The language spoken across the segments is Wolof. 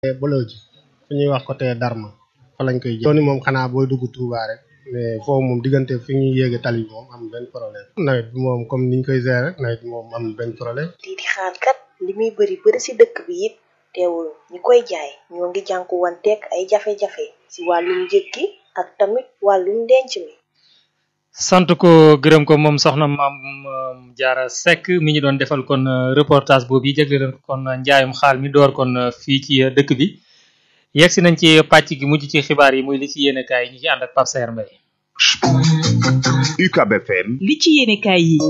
bëloo ji fu ñuy wax côté Darma fa lañ koy jël yoon moom xanaa booy dugg Touba rek mais foofu moom diggante fi ñuy yéege tali bi moom am benn problème nawet bi moom comme niñ koy gérer rek nawet bi moom am benn problème lii di xaar kat li muy bëri bëri si dëkk bi it teewul ñi koy jaay ñoo ngi jànku wanteeg ay jafe-jafe si wàllum njëg gi ak tamit wàllum denc mi sant ko gërëm ko moom soxna maam Jaara Seck mi ñu doon defal kon reportage boobu yi jagle leen kon njaayum xaal mi door kon fii ci dëkk bi yegg si nañ ci pàcc gi mujj ci xibaar yi muy li ci yéene kaay yi ñu ci ànd ak Pape Saer Mbaye UCAB FM li ci yéene kaay yi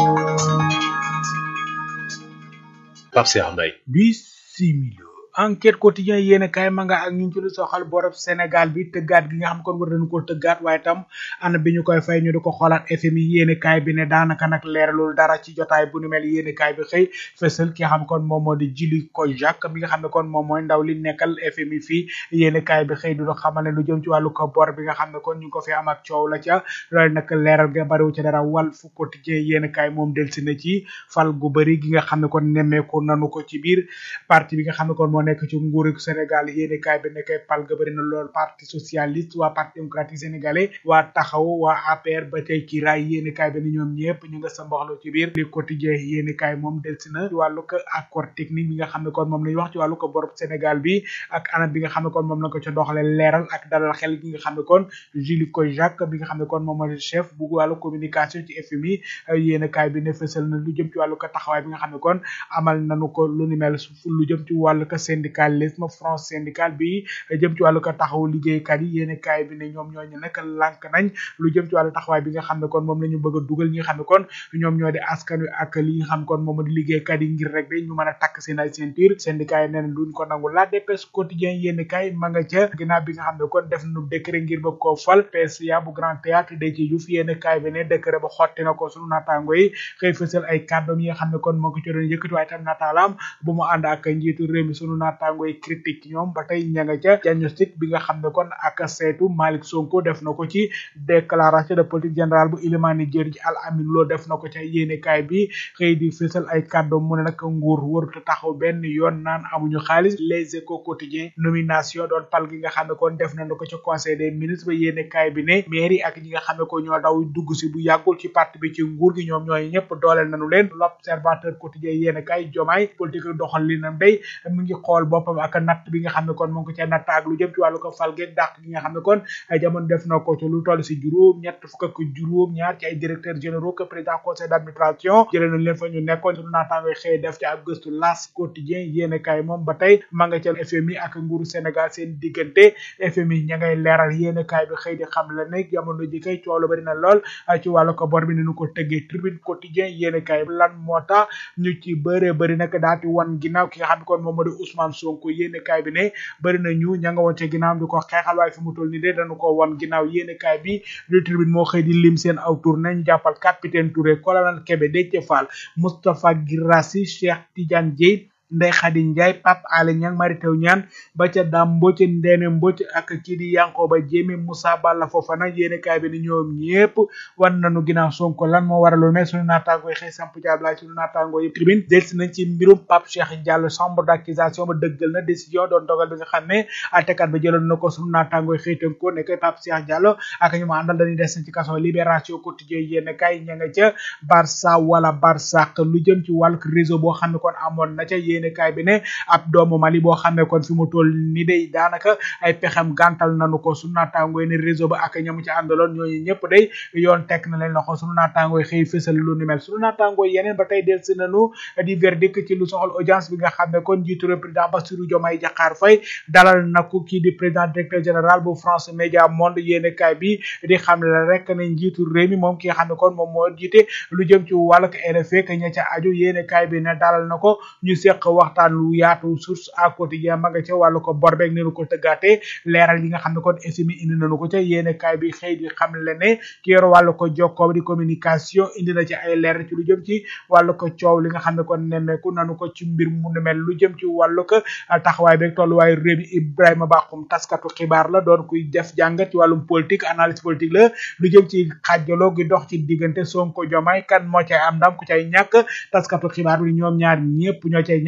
Pape Saer Mbaye bisimilo enquête quotidien yéen kaay ma nga ak ñu ci lu soxal borob Sénégal bi tëggaat gi nga xam kon war nañu ko tëggaat waaye tam ana bi ñu koy fay ñu di ko xoolaat FMI yéen kaay bi ne daanaka nag leeralul dara ci jotaay bu nu mel yéen kaay bi xëy fësal ki nga xam kon moom moo di Jili Kojak mi nga xam ne kon moom mooy ndaw li nekkal FMI fii yéen kaay bi xëy du xamal ne lu jëm ci wàllu ko bor bi nga xam ne kon ñu ngi ko fi am ak coow la ca loolu nag leeral ga bariwu ci dara Walf Quotidien yéen kaay moom delsi na ci fal gu bëri gi nga xam ne kon nemmeeku nanu ko ci biir parti bi nga xam ne kon moo nekk ci nguuru Sénégal yéeni kaay bi nekkee pal ga bëri na lool parti socialiste waa parti démocratique sénégalais waa taxaw waa APR ba tey ci raay yéeni kaay bi ni ñoom ñëpp ñu nga sa mboxlu ci biir li quotidien yéeni kaay moom delsi na ci wàllu ko accord technique bi nga xam ne kon moom lañu wax ci wàllu ko borob Sénégal bi ak anam bi nga xam ne kon moom la ko ca doxale leeral ak dalal xel gi nga xam ne kon Julie Kojak bi nga xam ne kon moom mooy chef bu wàllu communication ci FMI yéeni kaay bi ne fësal na lu jëm ci wàllu ko taxawaay bi nga xam ne kon amal nañu ko lu ni mel lu jëm ci wàllu ko syndicalisme front syndical bi jëm ci wàllu ko taxawu liggéeykat yi yéeni kaay bi ne ñoom ñooñu nag lànk nañ lu jëm ci wàllu taxawaay bi nga xam ne kon moom la ñu bëgg a dugal ñi nga xam ne kon ñoom ñoo di askan wi ak li nga xam kon moom di liggéeykat yi ngir rek de ñu mën a takk seen ay ceinture syndicat yi nee na duñ ko nangu la dépêche quotidien yéeni kaay ma nga ca ginnaaw bi nga xam ne kon def nu décret ngir ba koo fal PCA bu grand théâtre de ci Diouf yéeni kaay bi ne décret ba xotti na ko sunu naataango yi xëy fësal ay kàddoom yi nga xam ne kon moo ko ci doon yëkkati waaye tam naataalaam bu mu ànd ak njiitu réew mi sunu naataango yi critique ñoom ba tey ña nga ca diagnostic bi nga xam ne kon ak seetu Malick Sonko def na ko ci déclaration de politique générale bu Ilimani Dièye ci Al Amin Lo def na ko ca yéenekaay bi xëy di fësal ay kàddu mu ne nag nguur warut a taxaw benn yoon naan amuñu xaalis les échos quotidiens nomination doon pal gi nga xam ne kon def nañu ko ca conseil des ministres ba yéenekaay bi ne mairie ak ñi nga xam ne ko ñoo daw dugg si bu yàggul ci parti bi ci nguur gi ñoom ñooy ñëpp dooleel nañu leen l'observateur quotidien yéenekaay jomaay politique doxal li na mbéy mu ngi xool boppam ak natt bi nga xam ne kon moo ngi ko ca natt ak lu jëm ci wàllu ko falgeeg dàq gi nga xam ne kon ay jamono def na ko ci lu toll si juróom ñett fukk ak juróom ñaar ci ay directeurs généraux que président conseil d'administration jëlee nañ leen fa ñu nekkoon suñu naataango xëy def ci ab gëstu las quotidien yéene kaay moom ba tey ma nga ca FMI ak nguuru Sénégal seen diggante FMI ña ngay leeral yéene kaay bi xëy di xam la ne jamono ji kay coow lu bari na lool ci wàllu ko bor bi ni ñu ko tëggee tribune quotidien yéene kaay bi lan moo tax ñu ci bëree bëri nag daati wan ginnaaw ki nga xam ne kon moom moo di Ousmane Sonko yéene kaay bi ne bëri na ñu ña nga woon ca ginnaaw di ko xeexal waaye fi mu toll nii de dañu ko wan ginnaaw yéene kaay bi le tribune moo xëy di lim seen aw tour nañ jàppal capitaine Touré colonel Kébé Déthié Fall Moustapha Guirassy Cheikh Tidiane Dièye Ndeye Khady Ndiaye Pape Alé Niang Mary Teuw Niane ba ca Dame Mbodj Ndéné Mbodj ak kii di Yankoba Diémé Moussa Balla Fofana yéene kaay bi ni ñoom ñëpp wan nañu ginnaaw Sonko lan moo waral lu mais suñu naataango yi xëy samp jaablaay suñu naataango yi tribune delsi nañ ci mbirum Pape Cheikh Diallo chambre d'accusation ba dëggal na décision doon dogal bi nga xam ne àttekat ba jëloon na ko suñu naataango yi xëy tënk ko ne koy Pape Cheikh Diallo ak ñu ma àndal dañuy des ci kaso libération quotidien yéene kaay ña nga ca Barça wala Barsaq lu jëm ci wàllu réseau boo xam ne kon amoon na ca yéene kaay bi ne ab doomu Mali boo xam ne kon fi mu toll ni day daanaka ay pexem gàntal nañu ko sunu naataango yi ne réseau ba ak ñamu ci àndaloon ñooñu ñëpp day yoon teg na leen loxo sunu naataango yi xëy fësal lu ni mel sunu naataango yi yeneen ba tey del si nañu di verdict ci lu soxal audience bi nga xam ne kon njiitu réew président Bassirou Diomaye Diakhar Faye dalal na ko kii di président directeur général bu France Média Monde yéene kaay bi di xam la rek ne njiitu réew mi moom ki nga xam ne kon moom moo jiite lu jëm ci wàllu RFI que ña ca aju yéene kaay bi ne dalal na ko ñu seq waxtaan lu yaatu source à quotidien ma nga ca wàllu ko bor beeg nenu ko tëggaatee leeral yi nga xam ne kon FMI indi nañu ko ca yéene kaay bi xëy di xam le ne ki yor wàllu ko jokkoo di communication indi na ci ay leer ci lu jëm ci wàllu ko coow li nga xam ne kon nemmeeku nanu ko ci mbir mu nu mel lu jëm ci wàllu ko taxawaay beeg tolluwaayu réew mi Ibrahima Bakhoum taskatu xibaar la doon kuy def jàngat ci wàllum politique analyse politique la lu jëm ci xaajaloo gi dox ci diggante Sonko Diomaye kan moo cay am ndam ku cay ñàkk taskatu xibaar bi ñoom ñaar ñëpp ñoo cay ñàkk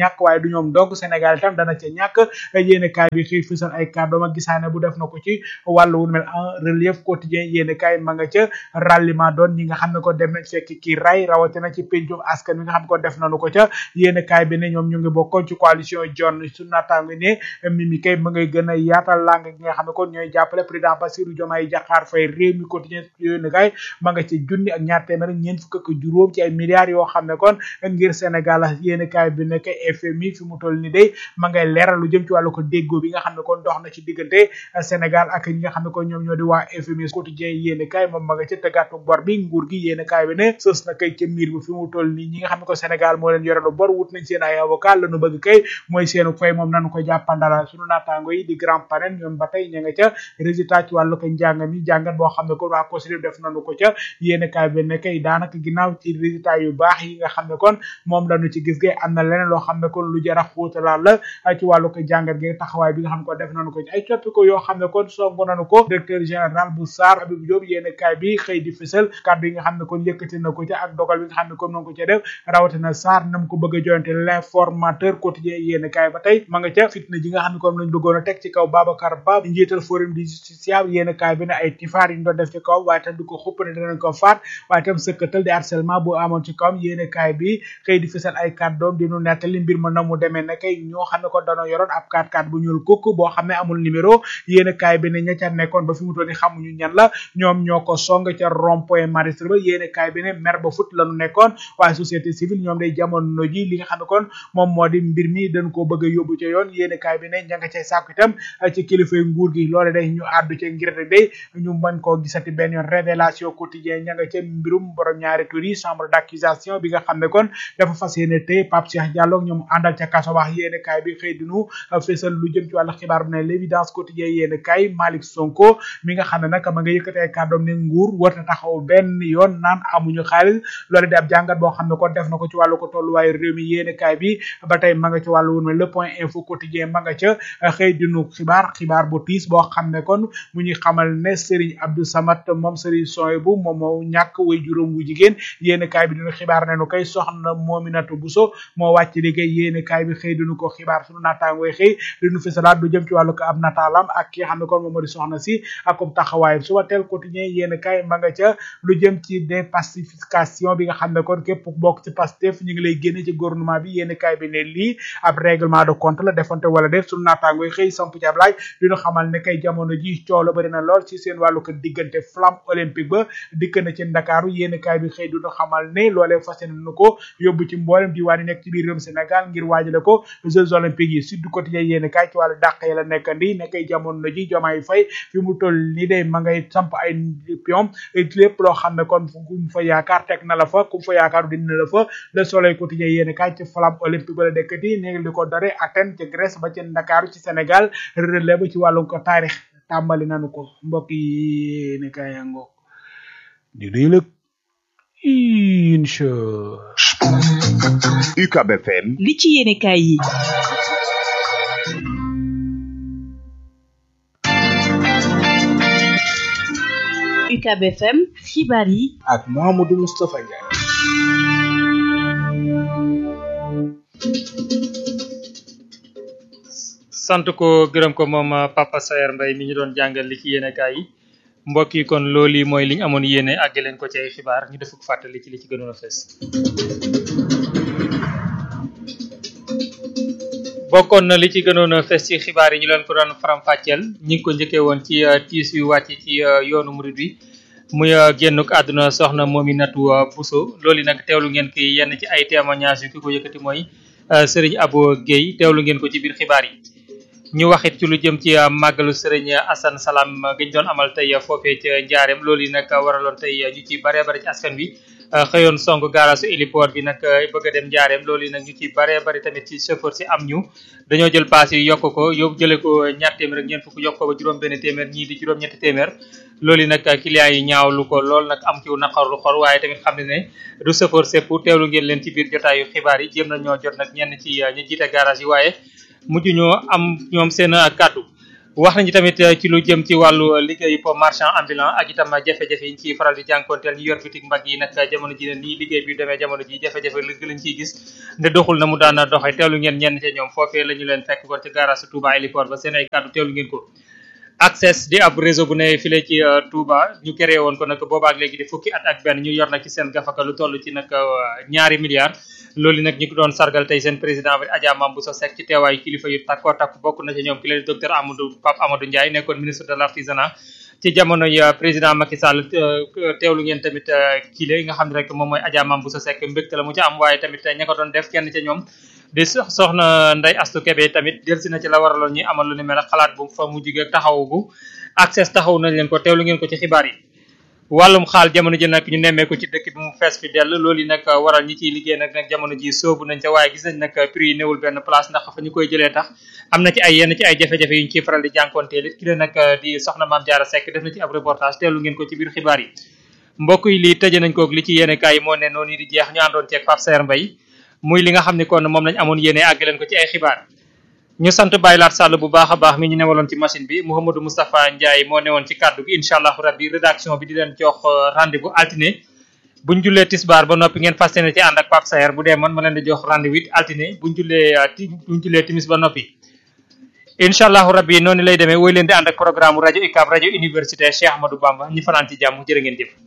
ñàkk waaye du ñoom dong Sénégal itam dana ca ñàkk yéene kaay bi xëy fësal ay kàddoom ak gisaane bu def na ko ci wàllu wu mel en relief quotidien yéene kaay ma nga ca ralliement doon ñi nga xam ne ko dem nañ fekk kii ray rawatina ci pencum askan wi nga xam ne ko def nañu ko ca yéene kaay bi ne ñoom ñu ngi bokkoon ci coalition John su naataango ne Mimi kay ma ngay gën a yaatal lang gi nga xam ne kon ñooy jàppale président Bassirou Diomaye Diakhar Faye réew mi quotidien yéene kaay ma nga ci junni ak ñaar téeméer ak ñeent fukk ak juróom ci ay milliards yoo xam ne kon ngir Sénégal yéene kaay bi nekk FMI fi mu toll ni day ma ngay leeral lu jëm ci wàllu ko déggoo bi nga xam ne kon dox na ci diggante Sénégal ak ñi nga xam ne kon ñoom ñoo di waa FMI quotidien yéene kaay moom ma nga ca tëggaatu bor bi nguur gi yéene kaay bi ne sës na kay ca miir bi fi mu toll nii ñi nga xam ne ko Sénégal moo leen yorelu bor wut nañ seen ay avocat lañu bëgg kay mooy seenu fay moom nañu ko jàppandala suñu naataango yi di grand panel ñoom ba tey ña nga ca résultat ci wàllu ko njàng mi jàngat boo xam ne kon waa COSRIP def nañu ko ca yéene kaay bi ne kay daanaka ginnaaw ci résultat yu baax yi nga xam ne kon moom lañu ci gis gay am na leneen loo xam ne kon lu jara xóotalaal la ci wàllu ko jàngat gi taxawaay bi nga xam ne ko def nañu ko ci ay coppi ko yoo xam ne kon songu nañu ko directeur général bu SAR Habib Diop yéene kaay bi xëy di fësal kàddu yi nga xam ne kon yëkkati na ko ca ak dogal bi nga xam ne kon noonu ko ca def rawatina SAR nam ko bëgg a joyante l'informateur quotidien yéene kaay ba tey ma nga ca fitna ji nga xam ne kon lañ bëggoon a teg ci kaw Babacar Ba njiital forum du justiciable yéene kaay bi ne ay tifaar yi ñu doon def ci kaw waaye tam du ko xupp ne danañ ko faat waaye tam sëkkatal di harcèlement bu amoon ci kawam yéene kaay bi xëy di fësal ay kàddoom di nu nettali mbir ma na mu demee ne kay ñoo xam ne ko danoo yoroon ab 4x4 bu ñuul kukk boo xam ne amul numéro yéene kaay bi ne ña ca nekkoon ba fi mu toll ni xamuñu ñan la ñoom ñoo ko song ca rond point maristre ba yéene kaay bi ne mer ba fut lañu nekkoon waaye société civile ñoom day jamono ji li nga xam ne kon moom moo di mbir mi dañ koo bëgg a yóbbu ca yoon yéene kaay bi ne ña nga cay sàkku itam ci kilifay nguur gi loole day ñu àddu ca ngir rek day ñu mën koo gisati benn yoon révélation quotidien ña nga ca mbirum borom ñaari tur yi chambre d'accusation bi nga xam ne kon dafa fas yéene tey Pape Cheikh Diallo ñoom àndal ca kaso wax yéene kaay bi xëy dinu fésal lu jëm ci wàllu xibaar bu ne l'évidence quotidien yéene kaay Malick Sonko mi nga xam ne nag ma nga yëkkatee kàddoom ne nguur warta taxaw benn yoon naan amuñu xaalis loolu di ab jàngat boo xam ne kon def na ko ci wàllu ko tolluwaayu réew mi yéene kaay bi ba tey ma nga ci wàllu woon le point info quotidien ma nga ca xëy dinu xibaar xibaar bu tiis boo xam ne kon mu ñuy xamal ne Serigne Abdou Samad moom Serigne Soy bu moom moo ñàkk way juróom wu jigéen yéene kaay bi dinu xibaar ne nu koy soxna Mominatu Bousso moo wàcc liggéey yéene kaay bi xëy dinu ko xibaar sunu naataangooy xëy dinu fisalaat du jëm ci wàllu ko ab nataalam ak ki nga xam ne kon moom moo di soxna si akum taxawaayam suba teel quotidien yéene kaay ma nga ca lu jëm ci dépacification bi nga xam ne kon képp bokk ci Pastef ñu ngi lay génne ci gouvernement bi yéene kaay bi ne lii ab règlement de compte la defante wala def sunu naataangooy xëy samp ci ab laaj dinu xamal ne kay jamono ji coow la bëri na lool ci seen wàllu ko diggante flamme olympique ba dikk na ci Ndakaaru yéene kaay bi xëy dinu xamal ne loolee fas yéene nu ko yóbbu ci mboolem diwaan yi nekk ci biir réewum Sénégal ngir waajale ko Jeux olympiques yi Sud Quotidien yéene kaay ci wàllu dàq ya la nekkandi nekkay jamono ji Diomaye Faye fi mu toll ni day ma ngay samp ay pion lépp loo xam ne kon ku mu fa yaakaar teg na la fa ku mu fa yaakaar dina la fa Le Soleil Quotidien yéene kaay ci flamme olympique ba la nekkati néegi li ko dore Athènes ci Grèce ba ci Ndakaaru ci Sénégal relève ba ci wàllum ko taarix tàmbali nañu ko mbokk yi yéene kaay yango di nuyu la incha UCAB FM li ci yéene kaay yi UCAB FM xibaar yi ak Mamadou Moustapha Ndiaye sant ko gërëm ko moom Papa Sayer Mbaye mi ñu doon jàngal li ci yéene kaay yi mbokk yi kon loolu mooy li ñu amoon yéene àgg leen ko ci ay xibaar ñu def ko fàttali ci li ci gënoon a fees bokkoon na li ci gënoon a fees ci xibaar yi ñu leen ko doon faram-fàcceel ñi ngi ko njëkkee woon ci tiis yu wàcc ci yoonu murid bi muy génnuk àdduna soxna Mominatou Bousso loolu nag teewlu ngeen ki yenn ci ay témoignages yu ki ko yëkkati mooy Serigne Abo Guèye teewlu ngeen ko ci biir xibaar yi ñu waxit ci lu jëm ci màggalu Serigne Assane Salam giñ doon amal tey foofee ca Njaareem loolu yi nag waraloon tey ñu ci bare bare ci askan wi xëyoon song gaarasu héliport bi nag bëgg a dem Njaareem loolu yi nag ñu ci bare bari tamit ci chauffeur si am ñu dañoo jël paas yi yokk ko yóbbu jële ko ñaar téeméer ak ñeent fukk yokk ko ba juróom benn téeméer ñii di juróom ñetti téeméer loolu yi nag clients yi ñaawlu ko lool nag am ci naqarlu xor waaye tamit xam ne ne du chauffeur sépp teewlu ngeen leen ci biir jotaayu xibaar yi jéem na ñoo jot nag ñenn ci ñu jiite garage yi waaye mujj ñoo am ñoom seen kàddu wax nañu tamit ci lu jëm ci wàllu liggéeyu po marchand ambulant ak itam jafe-jafe yi ñu ciy faral di jànkoonteel ñu yor bitik mbagg yi nag jamono ji ne nii liggéey bi demee jamono ji jafe-jafe lëgg lañ ciy gis ne doxul na mu daan doxee teewlu ngeen ñenn ca ñoom foofee la ñu leen fekk kon ci garage Touba héliport ba seen ay kàddu teewlu ngeen ko access di ab réseau bu ne file ci Touba ñu créé woon ko nag boobaak léegi di fukki at ak benn ñu yor nag ci seen gafaka lu toll ci nag ñaari milliards loolu nag ñu ko doon sargal tey seen président bi Adja Mambousso Seck ci teewaayu kilifa yu takkoo takk bokk na ci ñoom ki leen docteur Amadou Pape Amadou Ndiaye nekkoon ministre de l'artisanat ci jamono yi président Macky Sall teewlu ngeen tamit kile nga xam ne rek moom mooy Adja Mambousso Seck mbégte la mu ci am waaye tamit ña ko doon def kenn ca ñoom di soxna Ndeye Astou Kébé tamit delsi na ci la waraloon ñi amal lu ni mel xalaat bu fa mu jige taxawu access taxaw nañ leen ko teewlu ngeen ko ci xibaar yi wàllum xaal jamono ji nag ñu nemmeeku ci dëkk bi mu fees fi dell loolu yi nag waral ñi ciy liggéey nag nag jamono ji soobu nañ ca waaye gis nañ nag prix yi newul benn place ndax fa ñu koy jëlee tax am na ci ay yenn ci ay jafe-jafe yu ñu ciy faral di jànkoonteel it ki la nag di soxna Maam Jaara Seck def na ci ab reportage teewlu ngeen ko ci biir xibaar yi mbokk yi lii tëje nañ koog li ci yéene kaay yi moo ne noonu di jeex ñu àndoon ceeg Pape Saer Mbaye muy li nga xam ne kon moom lañ amoon yéene àgg leen ko ci ay xibaar ñu sant Baye Laat Sall bu baax a baax mi ñu newaloon ci machine bi Mouhamadou Moustapha Ndiaye moo newoon ci kàddu gi incha allahu rabbi rédaction bi di leen jox rendez-vous altine buñ jullee tisbaar ba noppi ngeen fas yéene ci ànd ak Pape Saer bu dee man ma leen di jox rendez-vous altine buñ jullee buñ jullee timis ba noppi incha allahu rabbi noonu lay demee woy leen di ànd ak programme rajo UCAB rajo université Cheikh Ahmadou Bamba ñi fanaan ci jàmm jërë ngeen jëf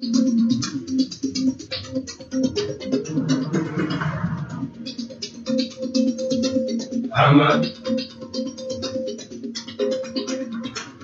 Ahmad